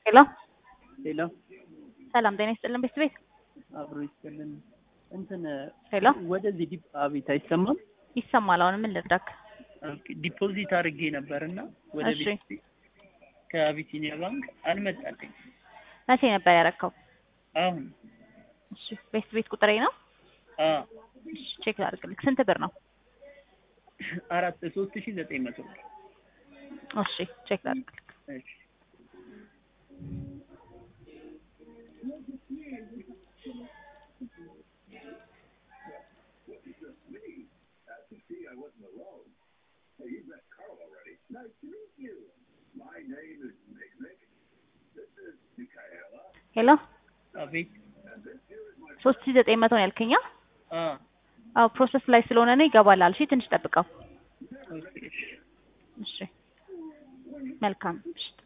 ሄሎ ሄሎ ሰላም ጤና ይስጥልን ቤት ቤት አብሮ ይስጥልን። እንትን ሄሎ ወደዚህ ዲፕ አቤት አይሰማም። ይሰማል። አሁን ምን ልርዳክ? ኦኬ፣ ዲፖዚት አድርጌ ነበር እና ወደ እሺ። ቤት ከአቢሲኒያ ባንክ አልመጣልኝ። መቼ ነበር ያረከው? አሁን እሺ ቤት ቤት ቁጥሬ ነው። አ እሺ ቼክ ላድርግልክ። ስንት ብር ነው? አራት ሶስት ሺህ ዘጠኝ መቶ ብር። እሺ ቼክ ላድርግልክ። እሺ ሄሎ አቤት ሶስት ሺህ ዘጠኝ መቶ ነው ያልከኛ? አ አዎ ፕሮሰስ ላይ ስለሆነ ነው ይገባላል። እሺ ትንሽ ጠብቀው። ኦኬ እሺ እሺ መልካም እሺ